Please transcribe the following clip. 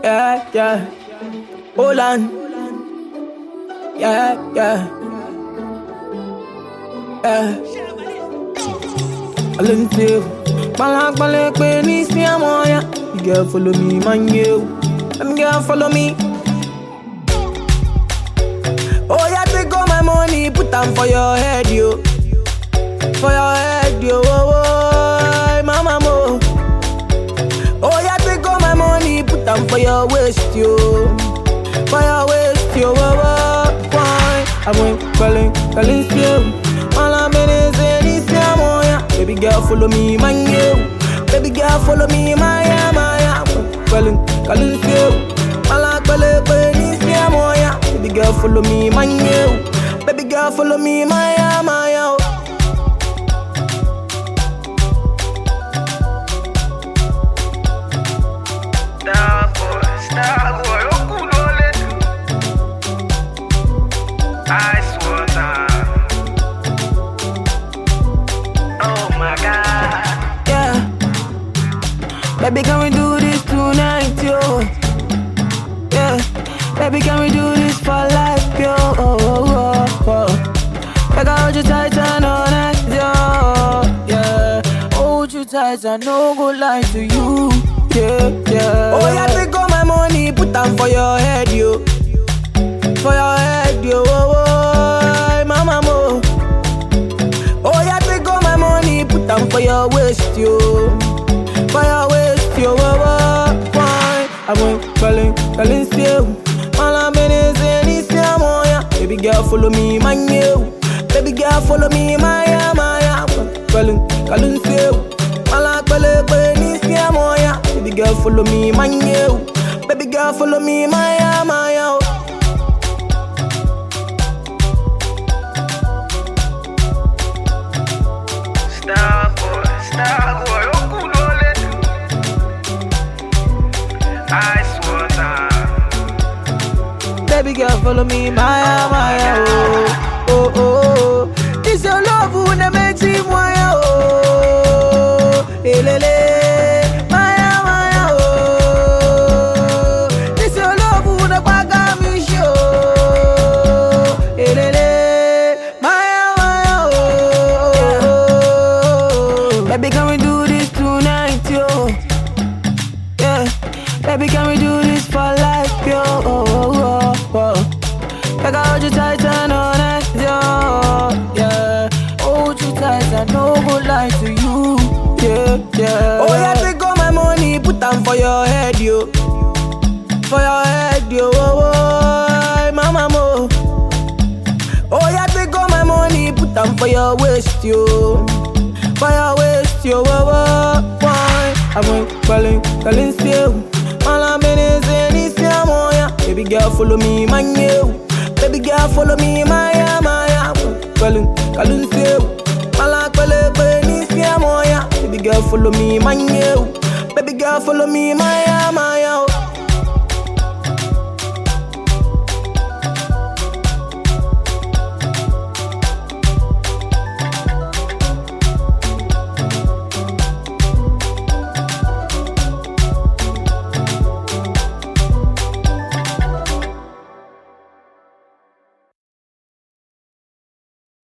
Yeah, yeah. Hold on. Yeah, yeah. Yeah. Alente. Balak balak pe ni si amoya. You girl follow me, man you. Them girl follow me. Oh yeah, take all my money, put them for your head, yo. For your head, yo. Oh, oh, mama mo. Oh yeah, take all my money, put them for your waist, yo. For your waist, yo. Oh, oh, why? I went calling, calling still. All I'm in is in this yeah. Baby girl, follow me, man, yo. Baby girl, follow me, my yeah, my yeah. Calling, calling still. All I'm calling, calling this yeah. Baby girl, follow me, man, yo. Baby girl, follow me, my yeah, my yeah. Star boy, star boy, okulole. Ice water. Oh my God. Yeah. Baby, can we do this tonight, yo? Yeah. Baby, can we do this for life, yo? Oh, oh, oh, oh. Like I hold you tight and all night, yo. Yeah. Hold you tight and no go lie to you. Yeah, yeah. Oh, yeah, take all my money, put them for your head, yo. For your head, yo. Oh, oh, mama, mo. Oh, yeah, take all my money, put them for your waist, yo. For your waist, yo. Oh, oh, why? I went calling, calling still. All I'm in is in this yeah, yeah. Baby girl, follow me, man, yo. Baby girl, follow me, my yeah, my yeah. Calling, calling still. All I'm calling, calling this yeah, yeah. Baby girl, follow me, man, yo. Baby girl, follow me, my yeah, my yeah. Star boy, star boy, okulole. Ice water. Baby girl, follow me, Maya, Maya, oh, oh, oh, oh. This your love who na makes me Maya, oh, elele, Maya, Maya, oh. This your love who na baga me show, elele, Maya, Maya, oh. Baby, can we do this tonight, yo? Yeah, baby, can we do this for life, yo? Oh, oh, oh, oh. Like I hold you tight and all night, yo. Yeah, hold you tight and no go lie to you. Yeah, yeah. Oh yeah, take all my money, put them for your head, yo. For your head, yo. Oh, oh, mama mo. Oh yeah, take all my money, put them for your waist, yo. For your waist, yo. Oh, oh, why? I went calling, calling still. All I'm in is in this yeah, yeah. Baby girl, follow me, man, yo. Baby girl, follow me, my yeah, my yeah. Calling, calling still. All I'm calling, calling this yeah, yeah. Baby girl, follow me, man, yo. Baby girl, follow me, my yeah, my yeah.